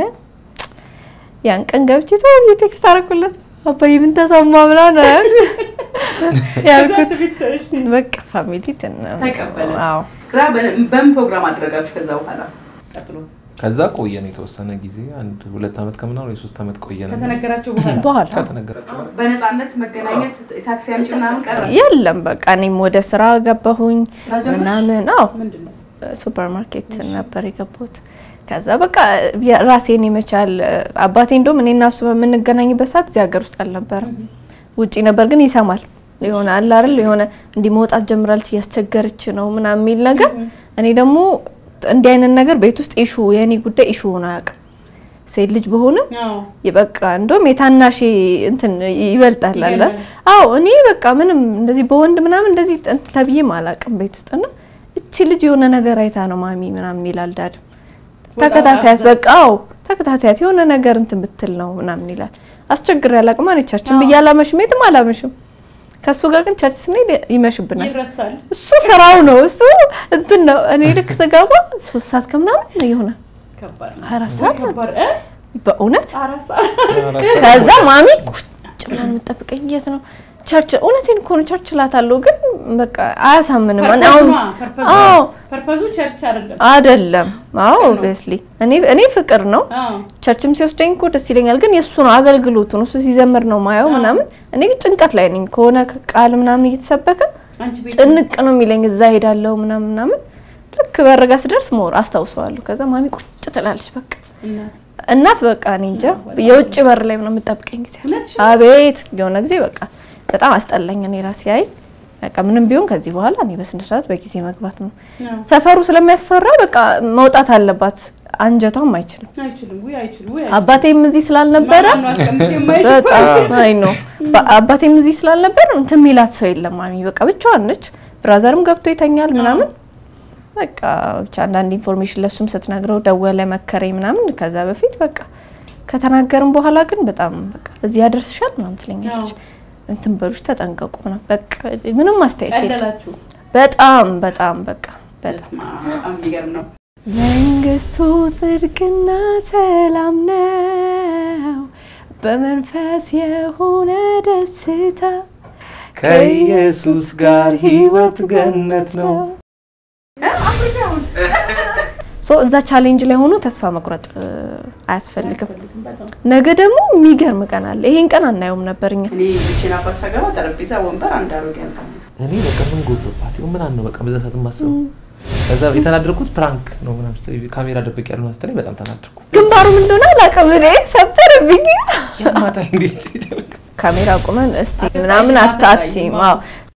B: ያን ቀን ገብቼ ተው ቴክስት አደረኩለት አባዬ ምን ተሰማ ምናምን አለ ያልኩት በቃ ፋሚሊ ትን
C: ተቀበለ።
B: አዎ
C: ከዛ በምን ፕሮግራም አደረጋችሁ? ከዛ በኋላ ቀጥሎ
A: ከዛ ቆየን የተወሰነ ጊዜ አንድ ሁለት ዓመት ከምናምን ወይ ሶስት ዓመት ቆየን።
C: ከተነገራቸው በኋላ
B: በኋላ
A: ከተነገራቸው በኋላ
C: በነፃነት መገናኘት ታክሲ አምጪ ምናምን ቀረ።
B: የለም በቃ እኔም ወደ ስራ ገባሁኝ
C: ስራ ጀመርሽ?
B: ምናምን አዎ
C: ምንድን ነው?
B: ሱፐር ማርኬት ነበር የገባሁት። ከዛ በቃ ራሴን የመቻል አባቴ እንደውም እኔና እሱ በምንገናኝበት ሰዓት እዚህ ሀገር ውስጥ አልነበረም፣ ውጪ ነበር። ግን ይሰማል የሆነ አለ አይደል የሆነ እንዲህ መውጣት ጀምራለች እያስቸገረች ነው ምናምን የሚል ነገር። እኔ ደግሞ እንዲህ አይነት ነገር ቤት ውስጥ ኢሹ የእኔ ጉዳይ ኢሹ ሆኖ አያውቅም። ሴት ልጅ በሆንም
C: አዎ።
B: በቃ እንደውም የታናሼ እንትን ይበልጣል አለ
C: ይገርማል።
B: አዎ እኔ በቃ ምንም እንደዚህ በወንድ ምናምን እንደዚህ እንትን ተብዬም አላውቅም ቤት ውስጥ እና እቺ ልጅ የሆነ ነገር አይታ ነው ማሚ ምናምን ይላል ዳድም ተከታታያት በቃ አዎ ተከታታያት የሆነ ነገር እንትን ብትል ነው ምናምን ይላል አስቸግር ያላቅም እኔ ቸርችን ብዬ አላመሽም የትም አላመሽም ከእሱ ጋር ግን ቸርች ስንሄድ ይመሽብናል
C: ይረሳል።
B: እሱ ስራው ነው እሱ እንትን ነው እኔ ልክ ስገባ ሶስት ሰዓት ከምናምን ይሆናል
C: ከባድ ነው።
B: አራት ሰዓት ነው
C: ከባድ እ?
B: በእውነት
C: አራት ሰዓት
B: ከዛ ማሚ ቁጭ ብላ የምጠብቀኝ የት ነው ቸርች እውነቴን እኮ ነው ቸርች እላታለሁ ግን በቃ አያሳምንም እኔ አሁን
C: ፐርፐዙ
B: አዎ
C: ፐርፐዙ ቸርች አይደለም።
B: አይደለም አዎ ኦብቪየስሊ እኔ እኔ ፍቅር ነው
C: አዎ
B: ቸርችም ሲወስደኝ እኮ ደስ ይለኛል ግን የእሱ ነው አገልግሎቱ ነው እሱ ሲዘምር ነው ማየው ምናምን እኔ ግን ጭንቀት ላይ ነኝ ከሆነ ቃል ምናምን እየተሰበከ
C: አንቺ ቤት
B: ጭንቅ ነው የሚለኝ እዛ ሄዳለሁ ምናምን ምናምን ልክ በረጋ ስደርስ ሞር አስታውሰዋለሁ ከዛ ማሚ ቁጭ ትላለች በቃ
C: እናት
B: እናት በቃ እኔ እንጃ የውጭ በር ላይ ነው የምጠብቀኝ ጊዜ አለ።
C: እውነትሽን?
B: አቤት የሆነ ጊዜ በቃ በጣም አስጠላኝ። እኔ ራሴ አይ በቃ ምንም ቢሆን ከዚህ በኋላ እኔ በስነ ስርዓት በጊዜ መግባት ነው።
C: አዎ።
B: ሰፈሩ ስለሚያስፈራ በቃ መውጣት አለባት። አንጀቷም አይችልም።
C: አይችልም ወይ አይችልም ወይ
B: አባቴም እዚህ ስላልነበረ
C: ማን ነው አስቀምጬ የማይችል
B: በጣም አይ ነው አባቴም እዚህ ስላልነበረ እንትን ሚላት ሰው የለም። ማሚ በቃ ብቻዋን ነች። ብራዘርም ገብቶ ይተኛል ምናምን በቃ ብቻ አንዳንድ ኢንፎርሜሽን ለሱም ስትነግረው ደወለ መከረኝ ምናምን። ከዛ በፊት በቃ ከተናገርም በኋላ ግን በጣም በቃ እዚህ ያደርስሻል ምናምን ትለኛለች።
C: አዎ።
B: እንትን በሉሽ ተጠንቀቁ ምናምን በቃ ምንም አስተያየት የለም።
C: ቀለላችሁ።
B: በጣም በጣም በቃ በጣም
C: በስመ አብ፣ በጣም የሚገርም ነው።
B: መንግስቱ ጽድቅና ሰላም ነው፣ በመንፈስ የሆነ ደስታ
A: ከኢየሱስ ጋር ህይወት ገነት ነው።
B: ሶ እዛ ቻሌንጅ ላይ ሆኖ ተስፋ መቁረጥ እ, አያስፈልግም።
C: አያስፈልግም በጣም።
B: ነገ ደግሞ የሚገርም ቀን አለ። ይሄን ቀን አናየውም ነበር እኛ።
C: እኔ ብቻዬን አባት ሳገባ ጠረጴዛ፣ ወንበር፣ አንድ አሮጌ አልጋ ነው።
A: እኔ በቃ ምን ጎዶባት ይሁን ምን ነው በቃ በዛ ሰዓት ማሰብ ከዛ የተናደርኩት ፕራንክ ነው ምናምን ስትለኝ ካሜራ ደብቅ ያሉ ስትለኝ በጣም ተናደርኩ።
B: ግንባሩ ምን እንደሆነ አላውቅም። እኔ ሰበረብኝ።
A: ያማታ እንዴት
B: ካሜራ ቁመን እስቲ ምናምን አታቲም። አዎ